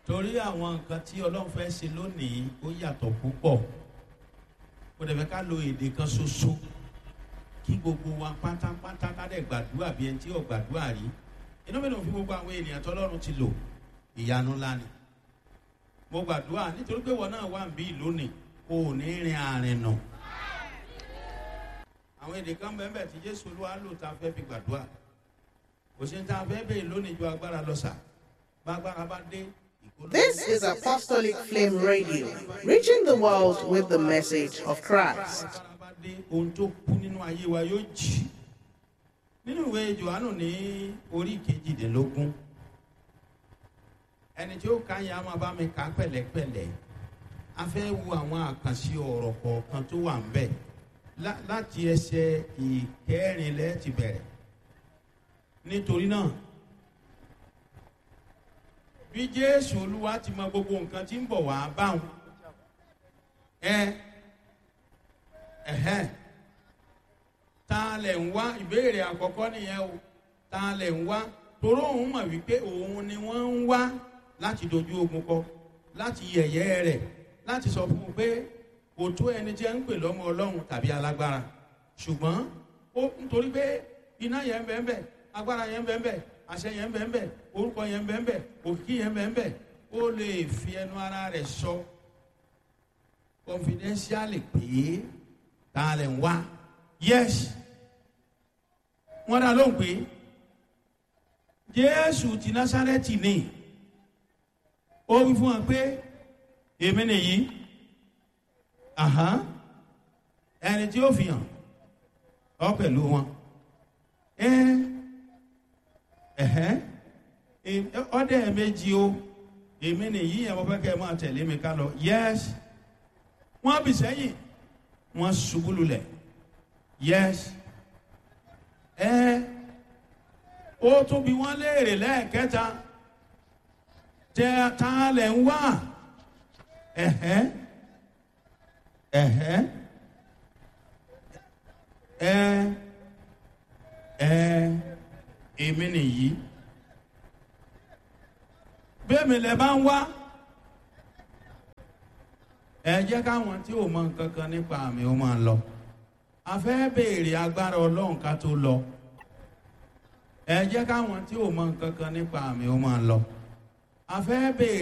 torí àwọn nǹkan tí ọlọ́run fẹ́ ṣe lónìí ó yàtọ̀ púpọ̀ kò dẹ̀ fẹ́ ká lo èdè kan ṣoṣo kí gbogbo wa pátápátá ká dẹ̀ gbàdúrà bí ẹni tí ò gbàdúrà rí inú mi ló fi gbogbo àwọn ènìyàn tọ́lọ́run ti lò ìyanu ńlá ni mo gbàdúrà nítorí pé wọn náà wà ń bí lónìí o ò ní rin àrìn nà àwọn èdè kan bẹ́ẹ̀ bẹ́ẹ̀ tí jésù olúwa lò tá a fẹ́ fi gbàdúrà kò sí ní tá a fẹ́ bẹ́ẹ̀ lónìí ju agbára lọ sà bá agbára bá dé. This is Apostolic Flame Radio, reaching the world with the message of Christ. agbára bá dé ohun tó kú nínú ayé wa yóò jì nínú ìwé johannu ní orí kejìdínlógún ẹni tí ó ka yẹn a máa bá mi kà á pẹ̀lẹ́pẹ̀lẹ́ a fẹ́ wo àwọn àkànṣe ọ̀rọ̀ kọ̀ọ̀kan tó wà ń bẹ̀ lá- láti ẹsẹ̀ ìkẹrìnlẹ́ ti bẹ̀rẹ̀ nítorí náà bí jésù olúwa ti mọ gbogbo nǹkan tí ń bọ̀ wá báwọn ẹ ẹ̀hẹ́n ta lẹ̀ ń wá ìbéèrè àkọ́kọ́ nìyẹn o ta lẹ̀ ń wá toró òun mọ̀ wípé òun ni wọ́n ń wá láti dojú ogun kọ láti yẹ̀yẹ́ rẹ̀ láti sọ fún un pé kò tó ẹni tí ẹ ń pè lọ́mọ ọlọ́run tàbí alágbára ṣùgbọ́n ó nítorí pé iná yẹn ń bẹ́ẹ̀ bẹ́ẹ̀ agbára yẹn ń bẹ́ẹ̀ bẹ́ẹ̀ àṣẹ yẹn ń bẹ́ẹ̀ bẹ́ẹ̀ orúkọ yẹn ń bẹ́ẹ̀ bẹ́ẹ̀ òkìkí yẹn ń bẹ́ẹ̀ bẹ́ẹ̀ ó lè fi ẹnu ara rẹ̀ sọ confidentially pé ta lẹ̀ ń wá yes wọ́n dá lóhùn pé jésù ti násárẹ́tì ni ó wí fún wọn pé èmi nìyí àhán ẹni tí ó fi hàn ọ pẹ̀lú wọn ẹ ẹhẹ́ ọdẹ méjì o èmi nìyí yẹn mo fẹ́ kẹ́ ẹ máa tẹ̀lé mi ká lọ yes wọ́n bì sẹ́yìn wọ́n ṣubú lulẹ̀ yes ẹ ó tún bí wọ́n léèrè lẹ́ẹ̀kẹta tẹ ta lẹ̀ ń wá ẹ̀hẹ́ ẹ̀hẹ́ ẹ ẹ èmi nìyí bẹ́ẹ̀mi lẹ bá ń wá ẹ jẹ́ káwọn tí ò mọ nǹkan kan nípa àmì ó máa lọ a fẹ́ béèrè agbára ọlọ́run ká tó lọ ẹ jẹ́ káwọn tí ò mọ nǹkan kan nípa àmì ó máa lọ a fẹ́ béèrè.